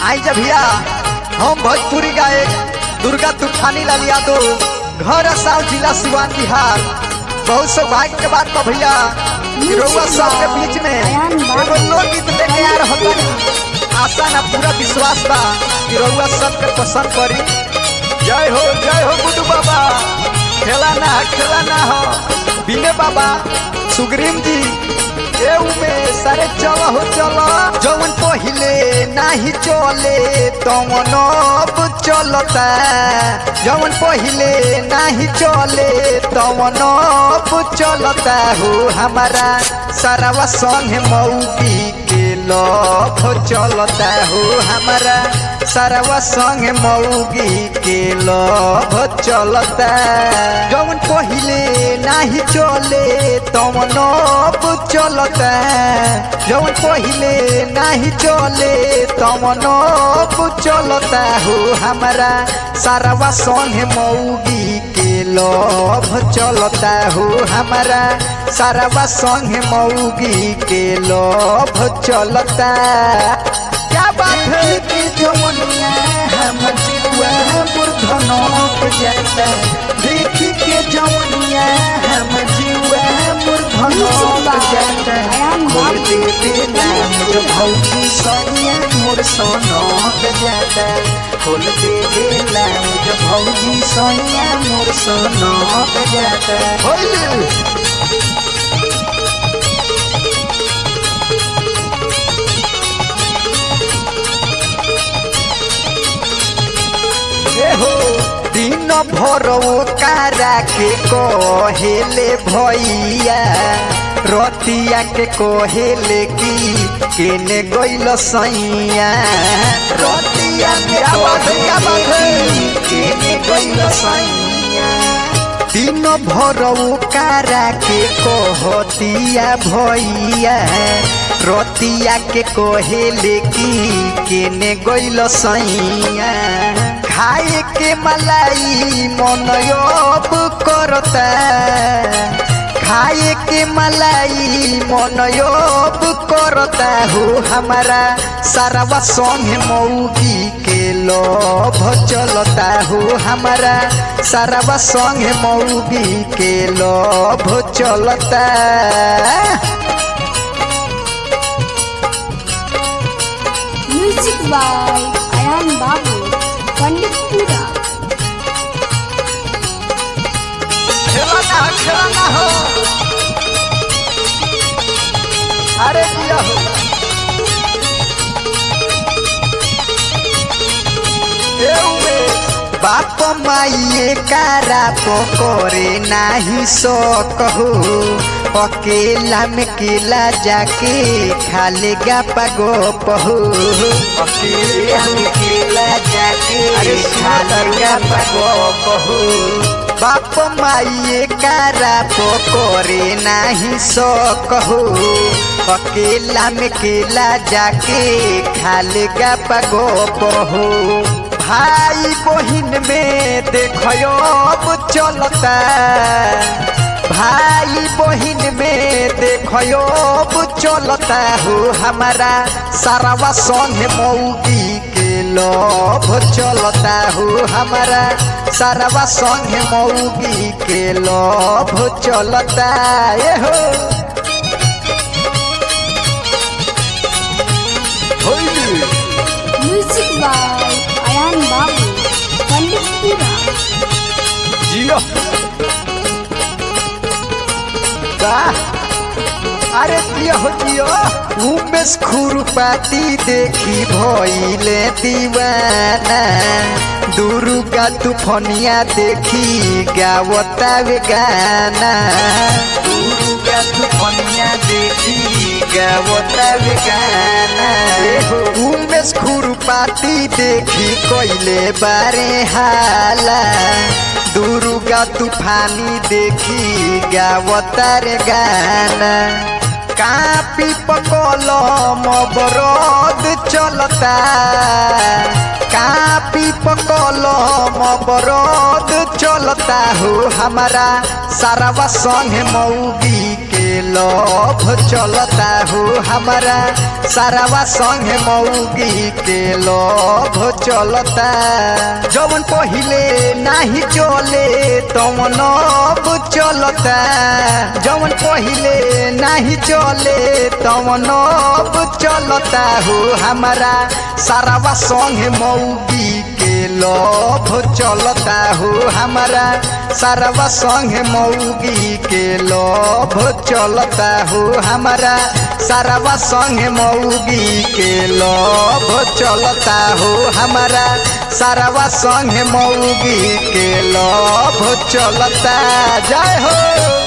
आई जब भैया हम भोजपुरी गायक दुर्गा तूफानी लाल यादव घर साव जिला सिवान बिहार बहुत सौभाग्य के बात बा भैया कि रउआ सबके बीच में एगो लोकगीत लेके आ रहल बानी आशा ना पूरा विश्वास बा कि रउआ सबके पसंद पड़ी जय हो जय हो गुड्डू बाबा खेला ना खेला ना हो बिने बाबा सुग्रीम जी ए उमे सारे चल हो चल जवन पहिले नाही चले तवन अब चलता जवन पहिले नाही चले तवन अब चलता हो हमारा सारावा संग मौगी के लभ चलता हो हमारा सारावा संग मौगी के लभ चलता जवन पहिले नाही चले तवन अब चलता जवन पहिले नाही चले तवन अब चलता हो हमारा सारावा संग मौगी के लभ चलता हो हमारा सारावा संग मौगी के लभ चलता क्या बात है कि जवनिया हम जीवा मूर्धनोक जाता देखी के जवनिया हम जीवा मूर्धनोक जाता खोल दे देना मुझे भौजी सोनिया मोर सोनोक जाता खोल दे देना मुझे भौजी सोनिया मोर सोनोक जाता होइले हो दिन भर कारा के कहेले भैया रतिया के कहेले की केने गइल सैया रतिया के कहेले की केने गइल सैया दिन भर कारा के कहतिया भैया रतिया के कहेले की केने गइल सैया खाए के मलाई मन अब करता खाए के मलाई मन अब करता हो हमारा सारावा संग मौगी के लोभ चलता हो हमारा सारावा संग मौगी के लोभ चलता Music by Ayan Babu, Panditpura. खेलना खेलना हो अरे दिया हो बाप माइए कारा पकड़े नाही सकहो अकेला में केला जाके खालेगा पगोप हो अकेला में केला जाके अरे खालेगा पगोप हो बाप माइए कारा पकड़े नाही सकहो अकेला में केला जाके खालेगा पगोप हो भाई बहिन में देखो अब चलता भाई बहिन में देखो अब चलता हो हमारा सारावा संग मौगी के लोभ चलता हो हमारा सारावा संग मौगी के लोभ चलता ये हो होइले Music by Ayan Babu, Panditpura. जियो वाह अरे जियो हो जियो उमेश खुरपाती देखी भइले दीवाना दुर्गा तूफनिया देखी गावता वे गाना दुर्गा तूफनिया देखी गावता वे गाना उमेश खुरपाती देखी कइले बारे हाला दुर्गा तूफानी देखी गावतार गाना कापी पकलम बरद चलता कापी पकलम बरद चलता हो हमारा सारावा संग मौगी के लोभ चलता हो हमारा सारावा संग मौगी के लोभ चलता जवन पहिले नाही चले तवन अब चलता जवन पहिले नाही चले तवन अब चलता हो हमारा सारावा संग मौगी के लोभ चलता हो हमारा सारावा संग मौगी के लोभ चलता हो हमारा सारावा संग मौगी के लोभ चलता हो हमारा सारावा संग मौगी के लोभ चलता जय हो